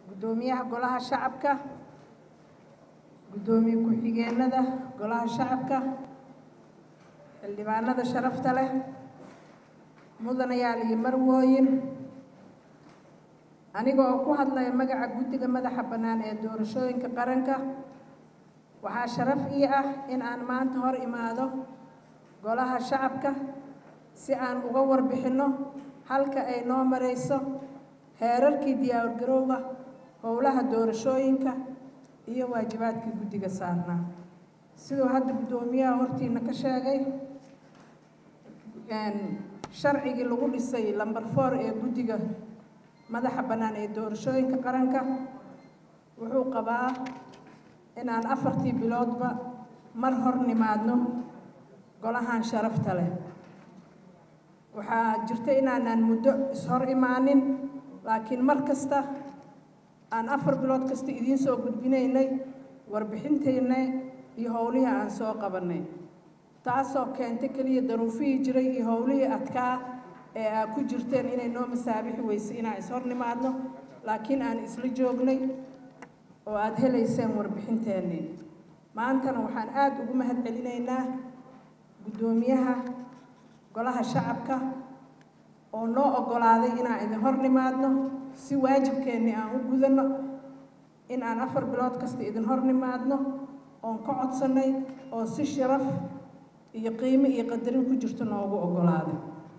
guddoomiyaha golaha shacabka guddoomiye ku-xigeenada golaha shacabka xildhibaanada sharafta leh mudanayaal iyo marwooyin aniga oo ku hadlaya magaca guddiga madaxa bannaan ee doorashooyinka qaranka waxaa sharaf ii ah in aan maanta hor imaado golaha shacabka si aan uga warbixinno halka ay noo marayso heerarkii diyaargarowga howlaha doorashooyinka iyo waajibaadkii guddiga saarnaa siduu hadda guddoomiyaha hortiina ka sheegay sharcigii lagu dhisay lamber four ee guddiga madaxa bannaan ee doorashooyinka qaranka wuxuu qabaa inaan afartii biloodba mar hor nimaadno golahan sharafta leh waxaa jirta inaanaan muddo ishor imaanin laakiin mar kasta aan afar bilood kasta idiin soo gudbinaynay warbixintayna iyo howlihii aan soo qabannay taasoo keentay keliya daruufihii jiray iyo howlihii adkaa ee aa ku jirteen inay noo masaabixi weysay inaan ishor nimaadno laakiin aan isla joognay oo aada helayseen warbixinteennii maantana waxaan aada ugu mahad celinaynaa guddoomiyaha golaha shacabka oo noo oggolaaday inaan idin hor nimaadno si waajibkeennii aan u gudanno in aan afar bilood kasta idin hor nimaadno oon ka codsannay oo si sharaf iyo qiimo iyo qadarin ku jirto noogu oggolaaday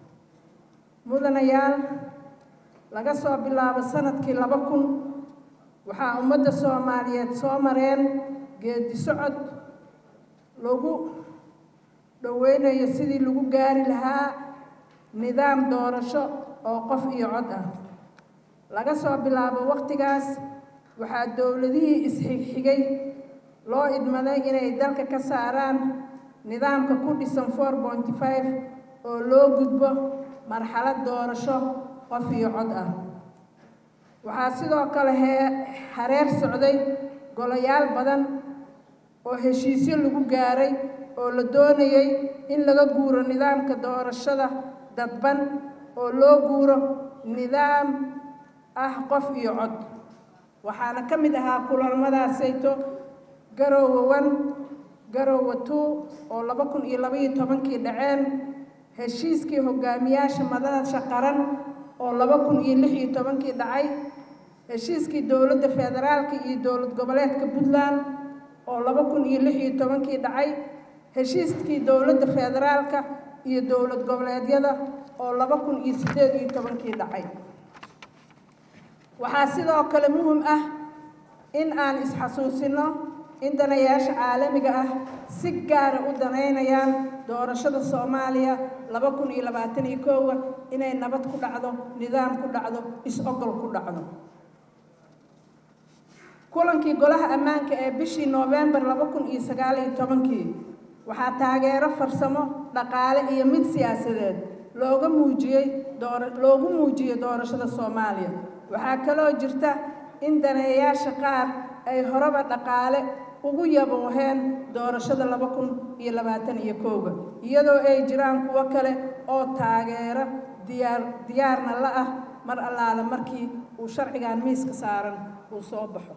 mudanayaal laga soo bilaabo sanadkii laba kun waxaa ummadda soomaaliyeed soo mareen geedi socod lagu dhoweynayo sidii lagu gaari lahaa nidaam doorasho oo qof iyo cod ah laga soo bilaabo wakhtigaas waxaa dowladihii isxigxigay loo idmaday inay dalka ka saaraan nidaamka ku dhisan four pointy five oo loo gudbo marxalad doorasho qof iyo cod ah waxaa sidoo kale hee hareer socday golayaal badan oo heshiisyo lagu gaaray oo la doonayay in laga guuro nidaamka doorashada dadban oo loo guuro nidaam ah qof iyo cod waxaana ka mid ahaa kulamadaasayto garoowe one garoowe two oo laba kun iyo labaiyo tobankii dhaceen heshiiskii hogaamiyaasha madasha qaran oo laba kun iyo lix iyo tobankii dhacay heshiiskii dowladda federaalka iyo dowlad goboleedka puntland oo laba kun iyo lix iyo tobankii dhacay heshiiskii dowladda federaalka iyo dowlad goboleedyada oo laba kun iyo siddeed iyo tobankii dhacay waxaa sidoo kale muhim ah in aan isxasuusino in danayaasha caalamiga ah si gaara u danaynayaan doorashada soomaaliya laba kun iyo labaatan iyo koowa inay nabad ku dhacdo nidaam ku dhacdo is-ogol ku dhacdo kulankii golaha ammaanka ee bishii noofembar laba kun iyo sagaal iyo tobankii waxaa taageero farsamo dhaqaale iyo mid siyaasadeed looga muujiyey door loogu muujiyey doorashada soomaaliya waxaa kaloo jirta in daneeyaasha qaar ay horeba dhaqaale ugu yabooheen doorashada laba kun iyo labaatan iyo kooga iyadoo ay jiraan kuwo kale oo taageero diyaar diyaarna la ah mar allaale markii uu sharcigan miiska saaran uu soo baxo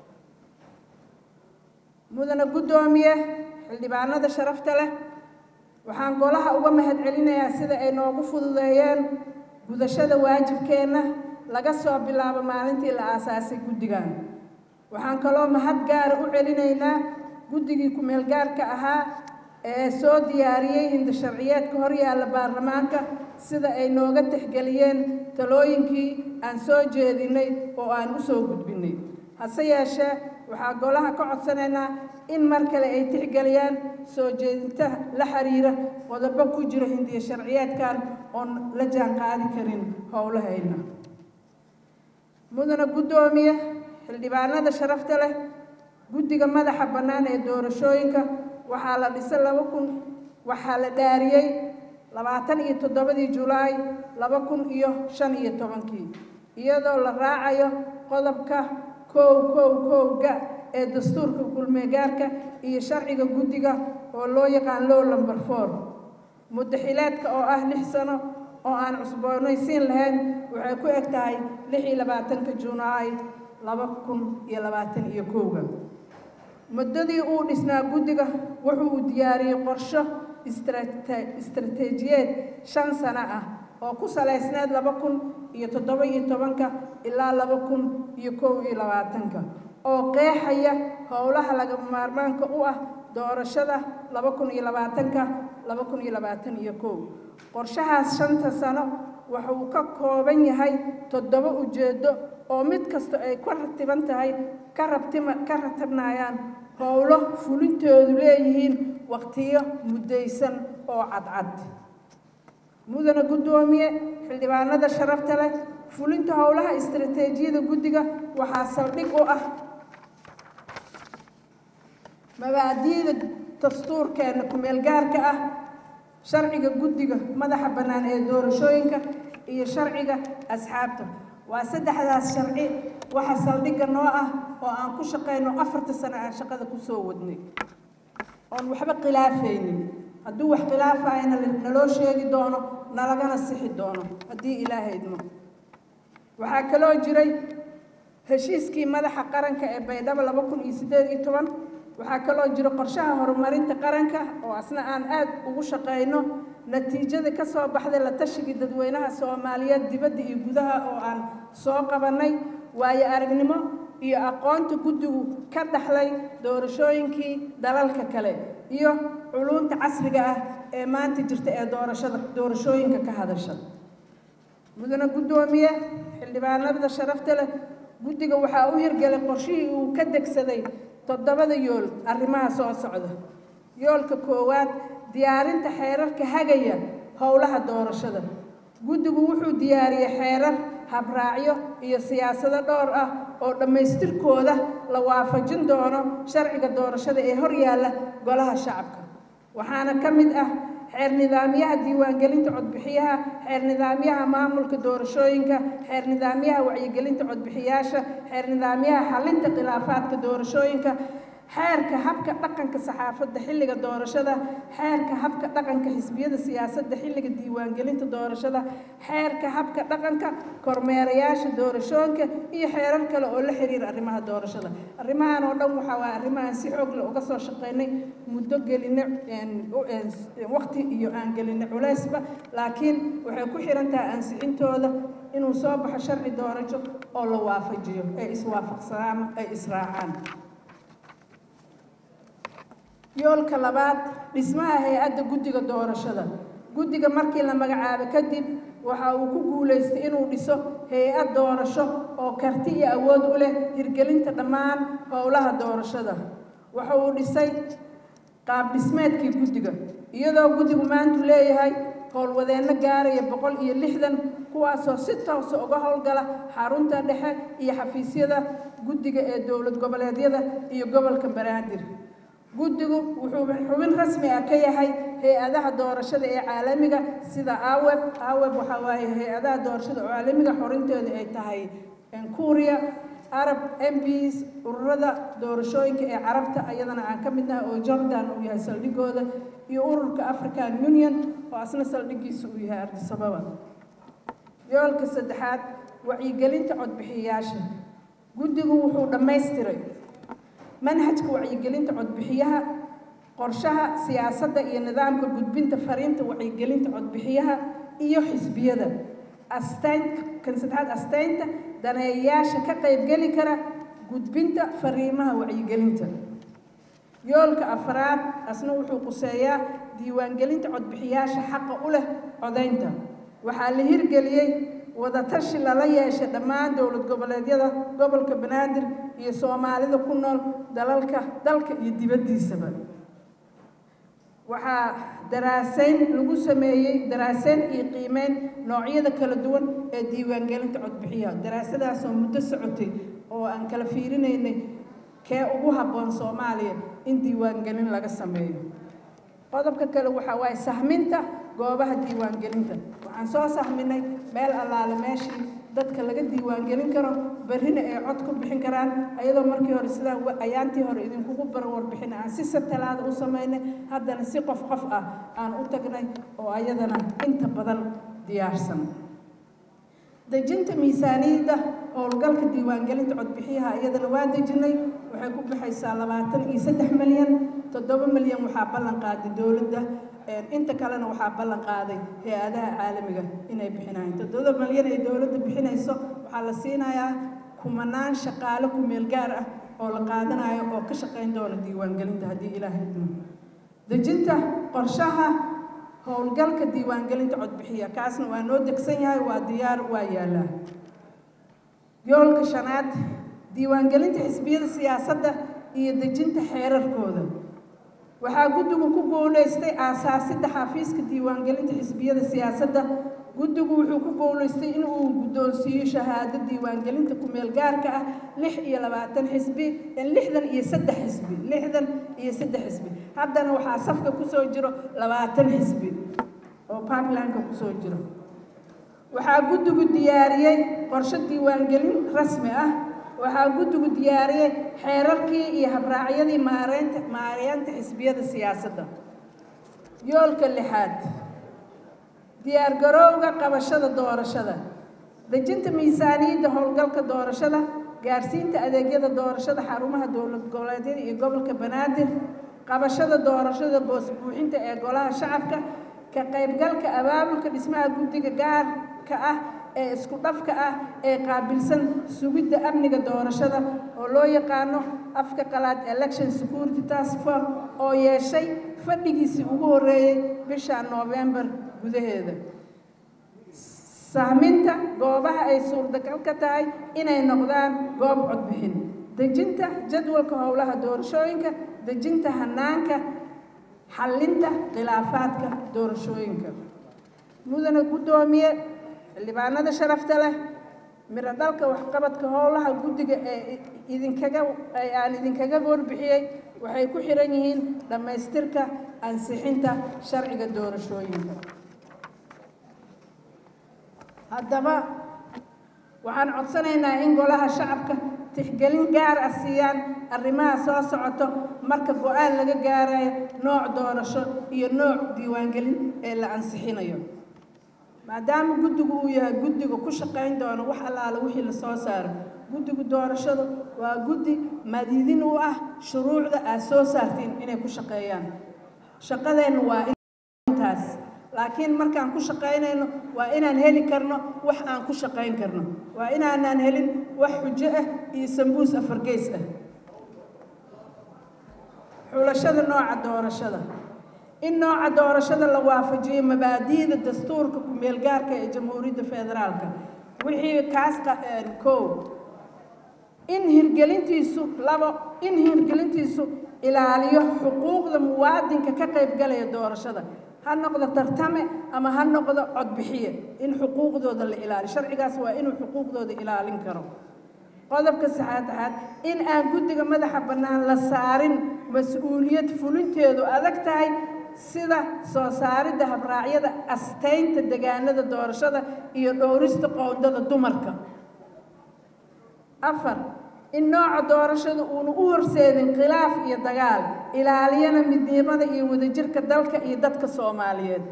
mudane guddoomiye xildhibaanada sharafta leh waxaan golaha uga mahad celinayaa sida ay noogu fududeeyeen gudashada waajibkeenna laga soo bilaabo maalintii la aasaasay guddigan waxaan kaloo mahad gaara u celinaynaa guddigii ku-meelgaarka ahaa ee soo diyaariyey hindasharciyeedka horyaalla baarlamaanka sida ay nooga tixgeliyeen talooyinkii aan soo jeedinay oo aan u soo gudbinay hase yeeshee waxaa golaha ka codsanaynaa in mar kale ay tixgeliyaan soo jeedinta la xiriira qodobo ku jira hindiya sharciyeedkan oon la jaan qaadi karin howlahayna mudane guddoomiye xildhibaanada sharafta leh guddiga madaxa bannaan ee doorashooyinka waxaa la dhisay laba kun waxaa la dhaariyey labaatan iyo toddobadii julaay laba kun iyo shan iyo tobankii iyadoo la raacayo qodobka kow kow kowga ee dastuurka kulmeegaarka iyo sharciga guddiga oo loo yaqaan low number four muddaxileedka oo ah lix sano oo aan cusboonaysiin lahayn waxay ku eg tahay lix iyo labaatanka junaay laba kun iyo labaatan iyo kowga muddadii uu dhisnaa guddiga wuxuu uu diyaariyey qorsho istaraatiijiyeed shan sano ah oo ku salaysneed laba kun iyo toddoba iyo tobanka ilaa laba kun iyo kow iyo labaatanka oo qeexaya howlaha lagama maarmaanka u ah doorashada laba kun iyo labaatanka laba kun iyo labaatan iyo kow qorshahaas shanta sano waxa uu ka kooban yahay toddoba ujeeddo oo mid kasta ay ka ratiban tahay ka rabtima ka ratabnayaan howlo fulintoodu leeyihiin waqtiyo muddaysan oo cadcad mudana guddoomiye xildhibaanada sharafta leh fulinta howlaha istaraatiijiyada guddiga waxaa saldhig u ah mabaadi'da dastuurkeena ku-meel gaarka ah sharciga guddiga madaxa bannaan ee doorashooyinka iyo sharciga asxaabta waa saddexdaas sharci waxa saldhigga noo ah oo aan ku shaqayno afarta sano aan shaqada ku soo wadnay oon waxba khilaafaynin hadduu wax khilaafayna naloo sheegi doono nalagana sixi doono haddii ilaahay idmo waxaa kaloo jiray heshiiskii madaxa qaranka ee baydhabo laba kun iyo siddeed iyo toban waxaa kaloo jira qorshaha horumarinta qaranka oo asna aan aad ugu shaqayno natiijada ka soo baxday la tashigii dadweynaha soomaaliyeed dibadda iyo gudaha oo aan soo qabannay waayo aragnimo iyo aqoonta guddigu ka dhaxlay doorashooyinkii dalalka kale iyo culunta casriga ah ee maanta jirta ee doorashada doorashooyinka ka hadasha mudane guddoomiye xildhibaanada sharafta leh guddiga waxaa u hirgelay qorshihii uu ka degsaday toddobada yool arrimaha soo socda yoolka koowaad diyaarinta xeerarka hagaya howlaha doorashada guddigu wuxuu diyaariyey xeerar habraacyo iyo siyaasado dhowr ah oo dhammaystirkooda la waafajin doono sharciga doorashada ee hor yaalla golaha shacabka waxaana ka mid ah xeer nidaamyaha diiwaangelinta codbixiyaha xeer nidaamyaha maamulka doorashooyinka xeer nidaamyaha wacyigelinta codbixiyaasha xeer nidaamyaha xalinta khilaafaadka doorashooyinka xeerka habka dhaqanka saxaafadda xilliga doorashada xeerka habka dhaqanka xisbiyada siyaasadda xilliga diiwaangelinta doorashada xeerka habka dhaqanka kormeerayaasha doorashooyinka iyo xeerar kale oo la xiriira arrimaha doorashada arrimahan oo dhan waxaa waa arrimahan si xoog leh uga soo shaqaynay muddo gelinay waqti iyo aan gelinay culaysba laakiin waxay ku xiran tahay ansixintooda inuu soo baxo sharci doorasho oo la waafajiyo ay iswaafaqsanaan ay israacaan yoolka labaad dhismaha hay-adda guddiga doorashada guddiga markii la magacaabo kadib waxa uu ku guulaystay inuu dhiso hay-ad doorasho oo karti iyo awood u leh hirgelinta dhammaan howlaha doorashada waxa uu dhisay qaab dhismeedkii guddiga iyadoo guddigu maantu leeyahay howlwadeenno gaaraya boqol iyo lixdan kuwaasoo si toosa uga howlgala xarunta dhexe iyo xafiisyada guddiga ee dowlad goboleedyada iyo gobolka banaadir guddigu wuxuu xubin rasmi ah ka yahay hay-adaha doorashada ee caalamiga sida aweb aweb waxaa waaye hay-adaha doorashada oo caalamiga xorinteedu ay tahay kuuriya arab mbs ururada doorashooyinka ee carabta iyadana aan ka mid nahay oo jordan uu yahay saldhigooda iyo ururka african union oo asna saldhigiisa uu yahay ardisababa yoolka saddexaad wacyigelinta codbixiyayaasha guddigu wuxuu dhammaystiray manhajka wacyigelinta codbixiyaha qorshaha siyaasadda iyo nidaamka gudbinta fariinta wacyigelinta codbixiyaha iyo xisbiyada astaynta kan saddexaad astaynta daneeyayaasha ka qaybgeli kara gudbinta fariimaha wacyigelinta yoolka afraad asna wuxuu quseeyaa diiwaangelinta codbixiyaasha xaqa u leh codaynta waxaa la hirgeliyey wadatashi lala yeeshay dhammaan dowlad goboleedyada gobolka banaadir iyo soomaalida ku nool dalalka dalka iyo dibaddiisaba waxaa daraasayn lagu sameeyey daraasayn iyo qiimeyn noocyada kala duwan ee diiwaangelinta codbixiyaha daraasadaasoo muddo socotay oo aan kala fiirinaynay kee ugu habboon soomaaliya in diiwaangelin laga sameeyo qodobka kale waxaa waaye sahminta goobaha diiwaangelinta waxaan soo sahminay meel allaale meeshii dadka laga diiwaangelin karo berrina ay cod ku bixin karaan ayadoo markii hore sidaan ayaantii hore idinkugu bar warbixin aan si satalaada u samaynay haddana si qof qof ah aan u tagnay oo ayadana inta badan diyaarsan dejinta miisaaniyadda howlgalka diiwaangelinta codbixiyaha iyadana waa dejinay waxay ku baxaysaa labaatan iyo saddex milyan toddoba milyan waxaa ballan qaaday dowladda inta kalena waxaa ballan qaaday hay-adaha caalamiga inay bixinayaan toddoba milyan ay dowladda bixinayso waxaa la siinayaa kumanaan shaqaale ku-meel gaar ah oo la qaadanayo oo ka shaqayn doona diiwaangelinta haddii ilaahay idmo dejinta qorshaha howlgalka diiwaangelinta codbixiya kaasna waa noo degsan yahay waa diyaar waa yaalaa yoolka shanaad diiwaangelinta xisbiyada siyaasadda iyo dejinta xeerarkooda waxaa guddigu ku guulaystay aasaasidda xafiiska diiwaangelinta xisbiyada siyaasadda guddigu wuxuu ku guulaystay in uu guddoonsiiyo shahaado diiwaangelinta ku-meel gaarka ah lix iyo labaatan xisbi lixdan iyo saddex xisbi lixdan iyo saddex xisbi haddana waxaa safka kusoo jiro labaatan xisbi oo puntlandka kusoo jiro waxaa guddigu diyaariyey qorshe diiwaangelin rasmi ah waxaa guddigu diyaariyey xeerarkii iyo habraacyadii maareynta maareynta xisbiyada siyaasadda yoolka lixaad diyaargarowga qabashada doorashada dejinta miisaaniyadda howlgalka doorashada gaarsiinta adeegyada doorashada xarumaha dowlad goboleedyada iyo gobolka banaadir qabashada doorashada boos buuxinta ee golaha shacabka ka qaybgalka abaabulka dhismaha guddiga gaarka ah ee isku dhafka ah ee qaabilsan sugidda amniga doorashada oo loo yaqaano afka qalaad election security task force oo yeeshay fadhigiisii ugu horreeyey bisha noofembar gudaheeda sahminta goobaha ay suurtagal ka tahay inay noqdaan goob codbixin dejinta jadwalka howlaha doorashooyinka dejinta hanaanka xallinta khilaafaadka doorashooyinka mudana guddoomiye xildhibaanada sharafta leh miro dhalka waxqabadka howlaha guddiga ee idinkaga ee aan idinkaga warbixiyey waxay ku xiran yihiin dhammaystirka ansixinta sharciga doorashooyinka haddaba waxaan codsanaynaa in golaha shacabka tixgelin gaar ah siiyaan arrimaha soo socoto marka go-aan laga gaarayo nooc doorasho iyo nooc diiwaangelin ee la ansixinayo maadaama guddigu uu yahay guddiga ku shaqayn doono wax allaala wixii la soo saaro guddigu doorashadu waa guddi madiidin u ah shuruucda aad soo saartiin inay ku shaqeeyaan shaqadeennu waa intaas laakiin markaan ku shaqaynayno waa inaan heli karno wax aan ku shaqayn karno waa inaanaan helin wax xujo ah iyo sambuus afargeys ah xulashada nooca doorashada in nooca doorashada la waafajiyo mabaadi'da dastuurka ku-meel gaarka ee jamhuuriyadda federaalka wixii kaas kow in hirgelintiisu labo in hirgelintiisu ilaaliyo xuquuqda muwaadinka ka qaybgalaya doorashada ha noqdo tartame ama ha noqdo codbixiye in xuquuqdooda la ilaaliyo sharcigaas waa inuu xuquuqdooda ilaalin karo qodobka saxaadaxaad in aan guddiga madaxa bannaan la saarin mas-uuliyad fulinteedu adag tahay sida soo saaridda habraacyada astaynta degaanada doorashada iyo dhowrista qoondada dumarka afar in nooca doorashada uuna u horseedin khilaaf iyo dagaal ilaaliyana midnimada iyo wadajirka dalka iyo dadka soomaaliyeed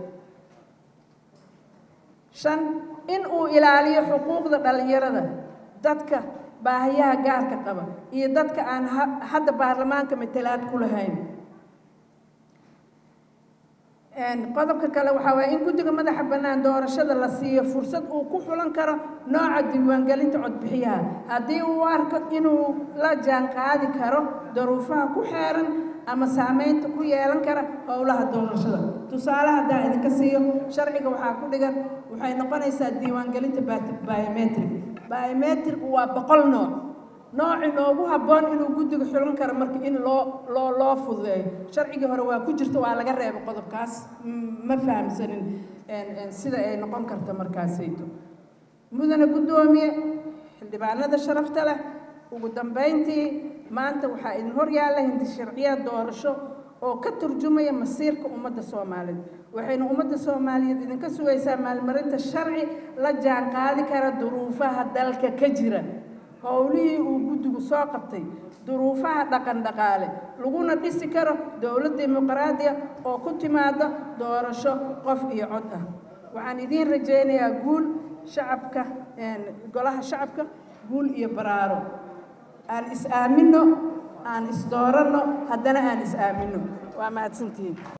shan in uu ilaaliyo xuquuqda dhallinyarada dadka baahiyaha gaarka qaba iyo dadka aan hadda baarlamaanka matalaad ku lahayn qodobka kale waxaa waaya in guddiga madaxa bannaan doorashada la siiyo fursad uu ku xulan karo nooca diiwaangelinta codbixiyaha haddii uu arko inuu la jaan qaadi karo daruufaha ku xeeran ama saameynta ku yeelan kara howlaha doorashada tusaale haddaa idinka siiyo sharciga waxaa ku dhigan waxay noqonaysaa diiwaangelinta biometric biometric waa boqol nooc nooci noogu habboon inuu guddiga xulan karo marka in loo loo loo fududeeyo sharcigii hore waa ku jirta waa laga reebo qodobkaas ma fahamsanin sida ay noqon karta markaasayto mudane guddoomiye xildhibaanada sharafta leh ugu dambayntii maanta waxaa idin hor yaalla hindi sharciyaad doorasho oo ka turjumaya masiirka ummadda soomaaliyeed waxayna ummadda soomaaliyeed idinka sugaysaa maalmarinta sharci la jaan qaadi kara duruufaha dalka ka jira howlihii uu guddigu soo qabtay duruufaha dhaqan dhaqaale laguna dhisi karo dowlad dimuqraadiya oo ku timaada doorasho qof iyo cod ah waxaan idiin rajaynayaa guul shacabka golaha shacabka guul iyo baraaro aan is aaminno aan is dooranno haddana aan is aaminno waa mahadsantihiin